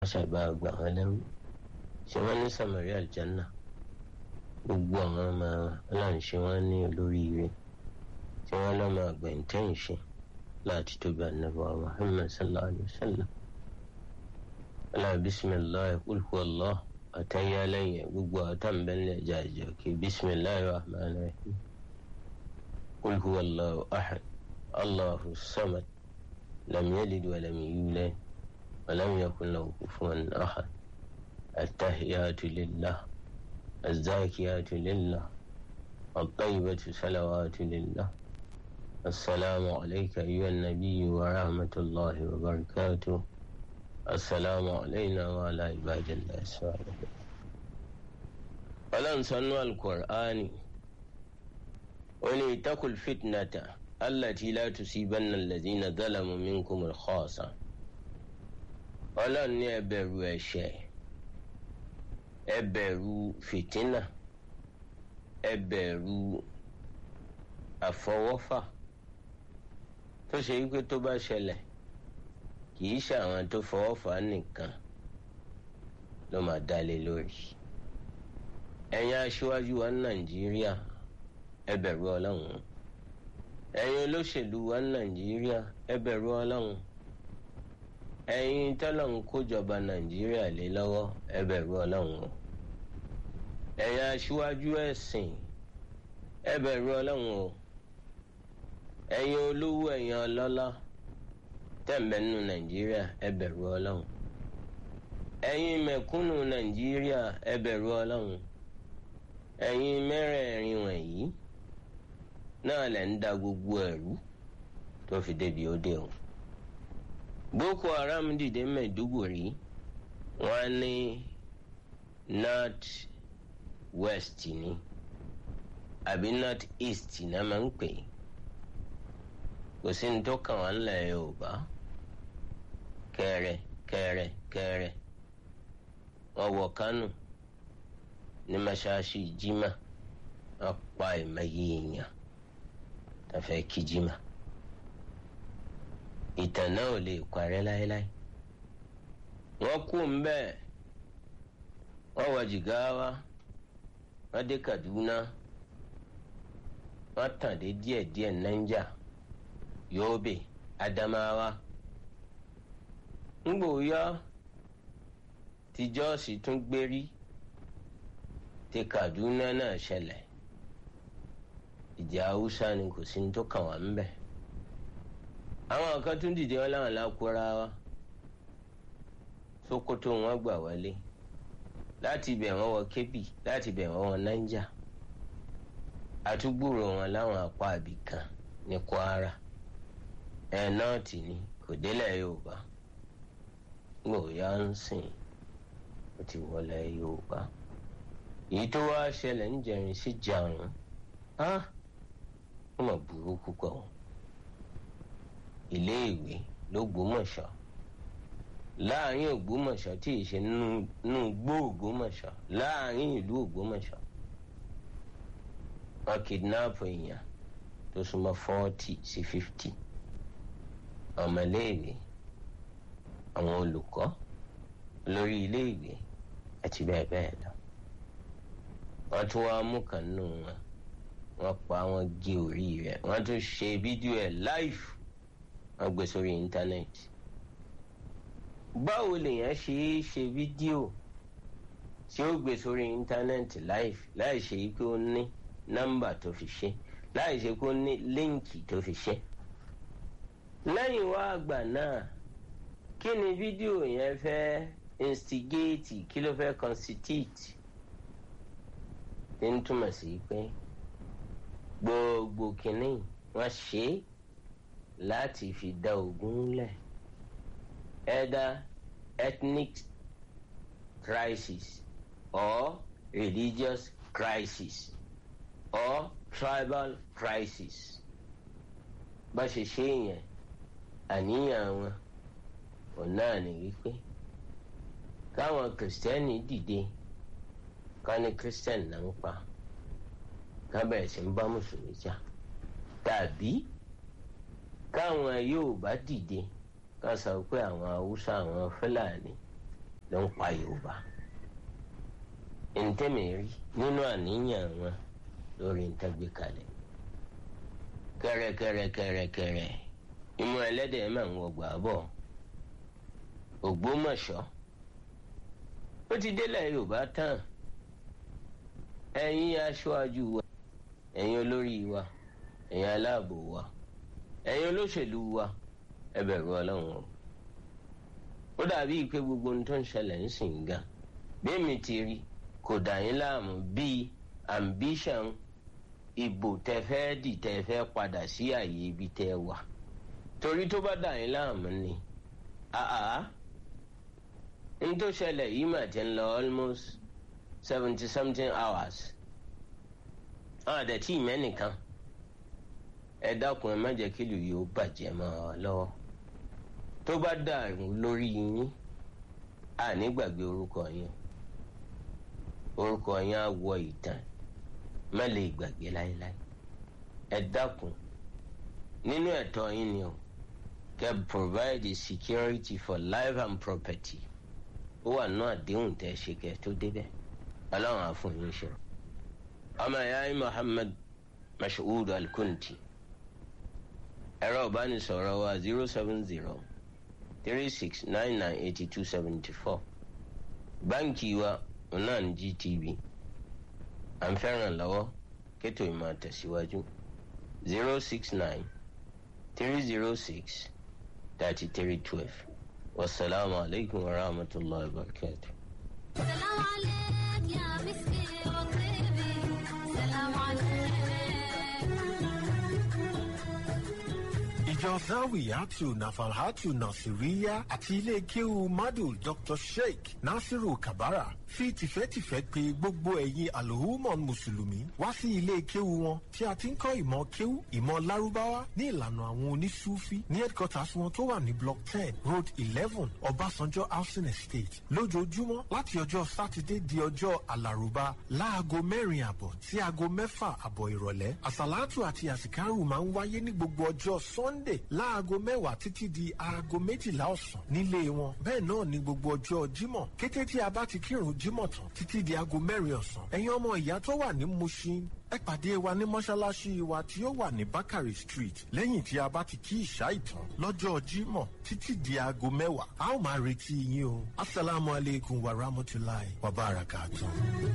ṣàgbà gbà wọn lẹ́rú ṣé wọ́n ní samaria aljanna gbogbo àwọn ọmọ ọlọ́run ṣé wọ́n ní olóríire tí wọ́n lọ́mọ àgbẹ̀ntẹ́yìn ṣe láti tóbi ànábọ̀ muhammad sallallahu alayhi wa sallam ala bisimilahi kulhu allah àtẹ̀yà lẹ́yìn gbogbo àtàǹbẹ̀lẹ̀ jàjọ kí bisimilahi rahman rahim kulhu allah ahad allahu samad lam yalid wa lam yulad wa lam yakun lahu kufuwan ahad التحيات لله الزاكيات لله الطيبة صلوات لله السلام عليك أيها النبي ورحمة الله وبركاته السلام علينا وعلى عباد الله الصالحين ولن سنوا القرآن وليتقوا الفتنة التي لا تصيبن الذين ظلموا منكم الخاصة ولن يبروا الشيء ẹ bẹ̀rù fìtínà ẹ bẹ̀rù àfọwọ́fà tó ṣe wípé tó bá ṣẹlẹ̀ kì í ṣe àwọn tó fọwọ́fà nìkan ló máa dálé lórí ẹ̀yin aṣíwájú wa ní nàìjíríà ẹ bẹ̀rù ọlọ́run ẹ̀yin olóṣèlú wa ní nàìjíríà ẹ bẹ̀rù ọlọ́run ẹ̀yin tọ́lọ́run kójọba nàìjíríà lé lọ́wọ́ ẹ bẹ̀rù ọlọ́run o ẹ̀yin aṣíwájú ẹ̀sìn ẹ bẹ̀rù ọlọ́run o ẹ̀yin olówó ẹ̀yin ọlọ́lá tẹ̀m̀bẹ̀nu nàìjíríà ẹ bẹ̀rù ọlọ́run ẹ̀yin mẹ̀kúnnù nàìjíríà ẹ bẹ̀rù ọlọ́run ẹ̀yin mẹ́rẹ̀ẹ̀rin wọ̀nyí náà lẹ̀ ń da gbogbo ẹ̀rú tó fi débi ó dé o boko haram dìde mẹ́ẹ̀dógòrí wọ́n ní north west ni àbí north east náà máa ń pè kò sí ní tó kàn wọ́n lẹ̀ yorùbá kẹrẹ kẹrẹ kẹrẹ wọ́n wọ kánò ní mọ́ṣáláṣí jimá wọ́n pa ìmọ̀ye èèyàn tó fẹ́ kí jimá ìtàn náà ò lè parẹ́ láéláé wọ́n kú mbẹ́ wọ́n wọ jìgáwá wọ́n dé kaduna wọ́n tàn dé díẹ̀díẹ̀ naija yobe adamawa ngbòóyá tí jọ́ọ̀sì tún gbérí tí kaduna náà ṣẹlẹ̀ ìjà haúsá ni kò sí ní tó kàn wá mbẹ́ àwọn kan tún dìde wọn láwọn lákúrá wa sokoto wọn gbà wọlé láti ibẹ̀ wọ́n wọ kébì láti ibẹ̀ wọ́n wọ naija àtúgbòrò wọn láwọn apá àbí kan ní kwara ẹ̀ náà tì ní kò délẹ̀ yorùbá gbòòyà ń sìn ó ti wọlé yorùbá èyí tó wá ṣẹlẹ̀ ń jẹrin sí jarun á ó mà burú púpọ̀ wọn iléèwé lÓgbómọ̀ṣọ́ láàrin Ògbómọ̀ṣọ́ tí ì ṣe nínú gbó Ògbómọ̀ṣọ́ láàrin ìlú Ògbómọ̀ṣọ́ wọ́n kidnap èèyàn tó súnmọ́ forty sí fifty ọmọléèwé àwọn olùkọ́ lórí iléèwé àti bẹ́ẹ̀ bẹ́ẹ̀ lọ wọ́n tún wá mú kan nù wọn wọ́n pa wọ́n gé orí rẹ̀ wọ́n tún ṣe fídíò ẹ̀ live wọ́n gbé sórí íńtánẹ́ẹ̀tì báwo lèèyàn ṣe é ṣe fídíò tí ó gbé sórí íńtánẹ́ẹ̀tì láì ṣe pé ó ní nọ́mbà tó fi ṣe láì ṣe pé ó ní líǹkì tó fi ṣe lẹ́yìn wá àgbà náà kí ni fídíò yẹn fẹ́ instigate kí ló fẹ́ constitute ń túmọ̀ sí pé gbogbo kìnnì wọ́n ṣe é láti fi dá ogun lẹ̀ either ethnic crisis or religious crisis or tribal crisis bá ṣe ṣe yẹn àníyàn wọn ò náà ní wípé káwọn kìrìsìtẹ́nì dìde ká ní kìrìsìtẹ́nì náà ń pa ká bẹ̀rẹ̀ sí ń bá mùsùlùmí jà tàbí káwọn Yorùbá dìde ká sọ pé àwọn Haúsá àwọn Fúlàní ló ń pa yorùbá ntẹ́mẹ̀rí nínú àníyàn wọn lórí ntẹ́gbẹ́ kalẹ̀ kẹrẹkẹrẹkẹrẹkẹrẹ ìmú ẹlẹ́dẹ̀ máa ń wọgbà bọ̀ ògbómọ̀ṣọ́ ó ti délẹ̀ yorùbá tán ẹ̀yin aṣáájú wa ẹ̀yin olórí wa ẹ̀yin aláàbò wa ẹ̀yin olóṣèlú wa ẹ bẹ̀rù ọlọ́run o ó dàbí pé gbogbo ohun tó ń ṣẹlẹ̀ ń sìn gan bí mi ti rí kò dà yín láàmú bíi ambition ìbò tẹ fẹ́ dì tẹ fẹ́ padà sí àyè ibi tẹ wà torí tó bá dà yín láàmú ni àá n tó ṣẹlẹ̀ yìí mà ti ń lọ almost seventy something hours àwọn àdẹ̀tí mẹ́nìkan ẹ dákun ẹ má jẹ́ kí ìlú yìí ó bàjẹ́ mọ́ ọ lọ́wọ́ tó bá dàrú lórí yín àní gbàgbé orúkọ yín orúkọ yín á wọ ìtàn má lè gbàgbé láéláé ẹ dákun nínú ẹ̀tọ́ yín ni o kẹ́ provide security for life and property ó wà nínú àdéhùn tẹ́ ṣe kẹ́ tó débẹ̀ ọlọ́run á fún yín ṣe ọmọ ìyá yín Muhammad Mashood Al-Kunti ẹ̀rọ ìbánisọ̀rọ̀ wa zero seven zero three six nine nine eighty two seventy four báńkì wa náà ní GTB à ń fẹ́ràn lọ́wọ́ kétò ìmọ̀ àtẹ̀síwájú zero six nine three zero six thirty three twelve wasalaamu alaykum wa rahmatulahi wa barakatuh. سلام عليك يا مسكي وطيبي سلام عليك ìjọ zawiyatu nafalhatu nasiriya àti ilé kéwu madu dr sheikh nasiru kabara fi tìfẹ́tìfẹ́ pè gbogbo ẹ̀yin alhumon mùsùlùmí wá sí ilé kéwu wọn tí a ti ń kọ́ ìmọ̀ kéwu ìmọ̀ lárúbáwá ní ìlànà àwọn onísúfí ní headquarters wọn tó wà ní block ten road eleven ọbásanjọ́ housing estate lójoojúmọ́ láti ọjọ́ sátidé di ọjọ́ alárùbá láago mẹ́rin àbọ̀ sí aago mẹ́fà àbọ̀ ìrọ̀lẹ́ àsàlátù àti àsìkárù máa ń wáyé ní gbogbo ọjọ́ sunday láago mẹ́wàá títí di aago méjìlá ọ̀sán nílé wọn bẹ́ẹ̀ náà ní gbogbo ọjọ́ jímọ̀ kété tí a bá ti kírun jímọ̀ tán títí di aago mẹ́rin ọ̀sán ẹ̀yin ọmọ ìyá tó wà ní mushin ẹ pàdé wa ní mọ́ṣáláṣí wa tí ó wà ní bakari street lẹ́yìn tí a bá ti kí ìṣá ìtàn lọ́jọ́ jímọ̀ títí di aago mẹ́wàá a ó máa retí yín o asalaamualeykum wa rahmatulahi wa barakatuh.